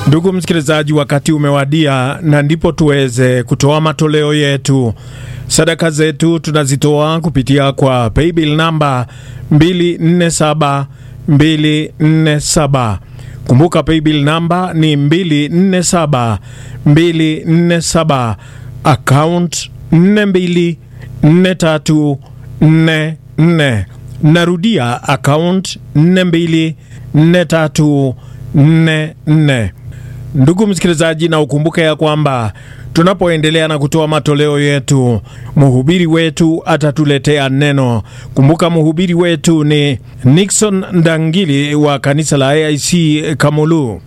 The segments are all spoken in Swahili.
Ndugu msikilizaji, wakati umewadia na ndipo tuweze kutoa matoleo yetu. Sadaka zetu tunazitoa kupitia kwa paybill namba 247 247. Kumbuka paybill namba ni 247 247, account 424344. Narudia, account 424344. Ndugu msikilizaji, na ukumbuke ya kwamba tunapoendelea na kutoa matoleo yetu, mhubiri wetu atatuletea neno. Kumbuka mhubiri wetu ni Nixon Ndangili wa kanisa la AIC Kamulu.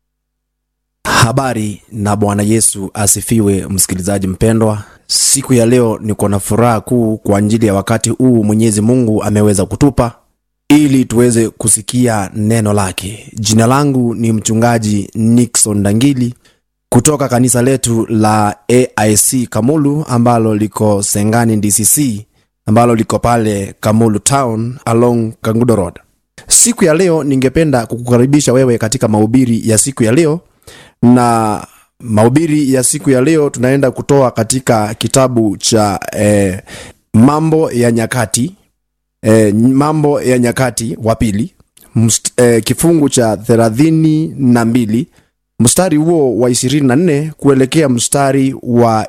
Habari na Bwana Yesu asifiwe. Msikilizaji mpendwa, siku ya leo niko na furaha kuu kwa ajili ya wakati huu Mwenyezi Mungu ameweza kutupa ili tuweze kusikia neno lake. Jina langu ni mchungaji Nixon Ndangili kutoka kanisa letu la AIC Kamulu ambalo liko Sengani DCC ambalo liko pale Kamulu Town along Kangudo Road. Siku ya leo ningependa kukukaribisha wewe katika mahubiri ya siku ya leo, na mahubiri ya siku ya leo tunaenda kutoa katika kitabu cha eh, Mambo ya Nyakati eh, Mambo ya Nyakati wa pili eh, kifungu cha thelathini na mbili mstari huo wa 24 kuelekea mstari wa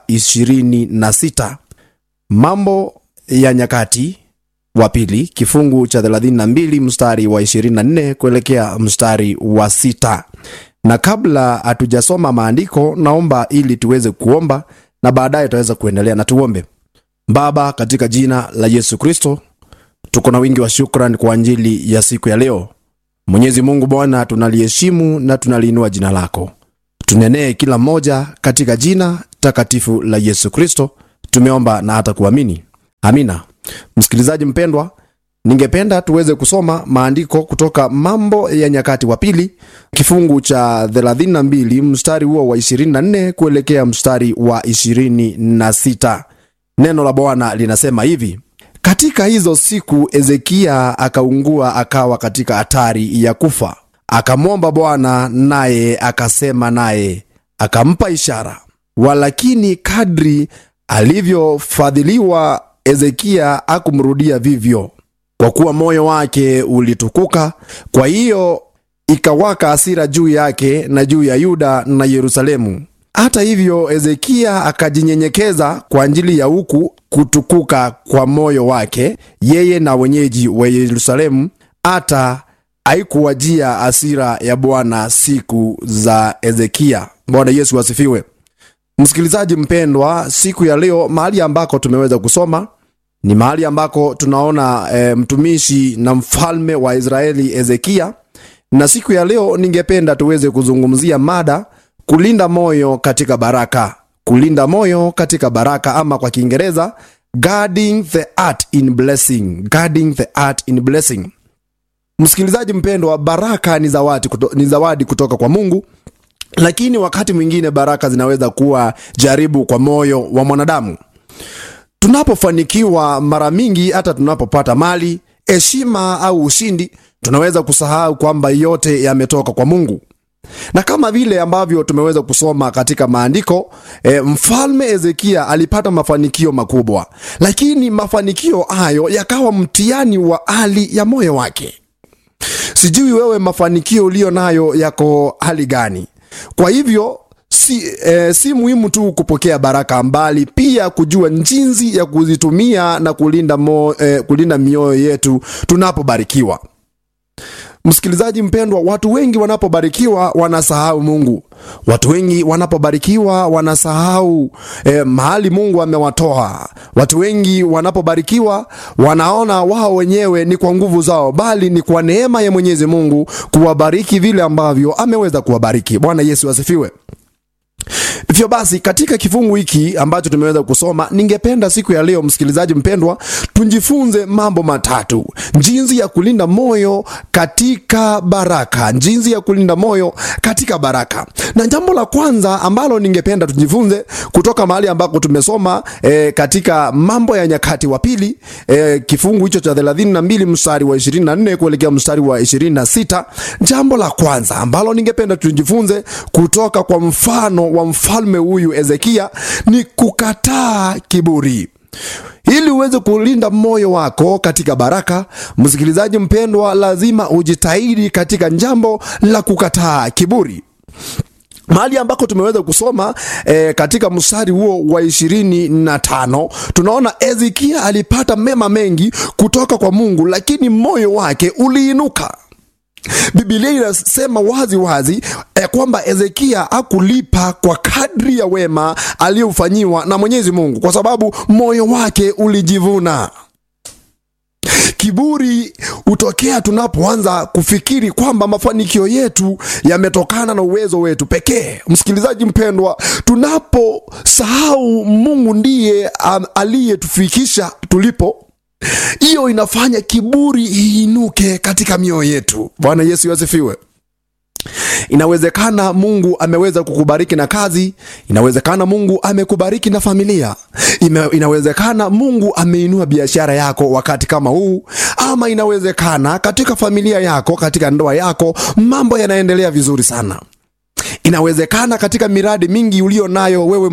26. Mambo ya Nyakati wa pili kifungu cha 32 mstari wa 24 kuelekea mstari wa sita. Na kabla hatujasoma maandiko, naomba ili tuweze kuomba na baadaye tutaweza kuendelea na tuombe. Baba, katika jina la Yesu Kristo, tuko na wingi wa shukrani kwa ajili ya siku ya leo. Mwenyezi Mungu Bwana, tunaliheshimu na tunaliinua jina lako. Tunenee kila mmoja katika jina takatifu la Yesu Kristo, tumeomba na hata kuamini, amina. Msikilizaji mpendwa, ningependa tuweze kusoma maandiko kutoka Mambo ya Nyakati wa pili kifungu cha 32 mstari huo wa 24 kuelekea mstari wa 26. Neno la Bwana linasema hivi: katika hizo siku Ezekia akaungua akawa katika hatari ya kufa. Akamwomba Bwana, naye akasema naye, akampa ishara. Walakini kadri alivyofadhiliwa Ezekia akumrudia vivyo, kwa kuwa moyo wake ulitukuka. Kwa hiyo ikawaka hasira juu yake na juu ya Yuda na Yerusalemu. Hata hivyo Ezekia akajinyenyekeza kwa ajili ya huku kutukuka kwa moyo wake, yeye na wenyeji wa Yerusalemu, hata haikuwajia hasira ya Bwana siku za Ezekia. Bwana Yesu asifiwe. Msikilizaji mpendwa, siku ya leo mahali ambako tumeweza kusoma ni mahali ambako tunaona e, mtumishi na mfalme wa Israeli Ezekia, na siku ya leo ningependa tuweze kuzungumzia mada kulinda moyo katika baraka. Kulinda moyo katika baraka, ama kwa Kiingereza guarding the heart in blessing. Guarding the heart in blessing. Msikilizaji mpendwa, baraka ni zawadi, kuto, ni zawadi kutoka kwa Mungu, lakini wakati mwingine baraka zinaweza kuwa jaribu kwa moyo wa mwanadamu. Tunapofanikiwa mara mingi, hata tunapopata mali, heshima au ushindi, tunaweza kusahau kwamba yote yametoka kwa Mungu na kama vile ambavyo tumeweza kusoma katika maandiko e, mfalme Ezekia alipata mafanikio makubwa, lakini mafanikio hayo yakawa mtihani wa hali ya moyo wake. Sijui wewe mafanikio uliyo nayo yako hali gani? Kwa hivyo si, e, si muhimu tu kupokea baraka, mbali pia kujua jinsi ya kuzitumia na kulinda, mo, e, kulinda mioyo yetu tunapobarikiwa. Msikilizaji mpendwa, watu wengi wanapobarikiwa wanasahau Mungu. Watu wengi wanapobarikiwa wanasahau eh, mahali Mungu amewatoa. Watu wengi wanapobarikiwa wanaona wao wenyewe ni kwa nguvu zao, bali ni kwa neema ya Mwenyezi Mungu kuwabariki vile ambavyo ameweza kuwabariki. Bwana Yesu asifiwe. Hivyo basi katika kifungu hiki ambacho tumeweza kusoma, ningependa siku ya leo, msikilizaji mpendwa, tujifunze mambo matatu: jinsi ya kulinda moyo katika baraka, jinsi ya kulinda moyo katika baraka. Na jambo la kwanza ambalo ningependa tujifunze kutoka mahali ambako tumesoma e, katika Mambo ya Nyakati wa Pili e, kifungu hicho cha 32 mstari wa 24 kuelekea mstari wa 26. Jambo la kwanza ambalo ningependa tujifunze kutoka kwa mfano wa mfalme huyu Hezekia ni kukataa kiburi. Ili uweze kulinda moyo wako katika baraka, msikilizaji mpendwa, lazima ujitahidi katika jambo la kukataa kiburi mahali ambako tumeweza kusoma e, katika mstari huo wa ishirini na tano tunaona Hezekia alipata mema mengi kutoka kwa Mungu, lakini moyo wake uliinuka. Biblia inasema wazi wazi eh, kwamba Hezekia hakulipa kwa kadri ya wema aliyofanyiwa na Mwenyezi Mungu, kwa sababu moyo wake ulijivuna. Kiburi hutokea tunapoanza kufikiri kwamba mafanikio yetu yametokana na uwezo wetu pekee. Msikilizaji mpendwa, tunaposahau Mungu ndiye um, aliyetufikisha tulipo hiyo inafanya kiburi iinuke katika mioyo yetu. Bwana Yesu asifiwe. Inawezekana Mungu ameweza kukubariki na kazi, inawezekana Mungu amekubariki na familia, Ime, inawezekana Mungu ameinua biashara yako wakati kama huu, ama inawezekana katika familia yako, katika ndoa yako mambo yanaendelea vizuri sana. Inawezekana katika miradi mingi ulio nayo wewe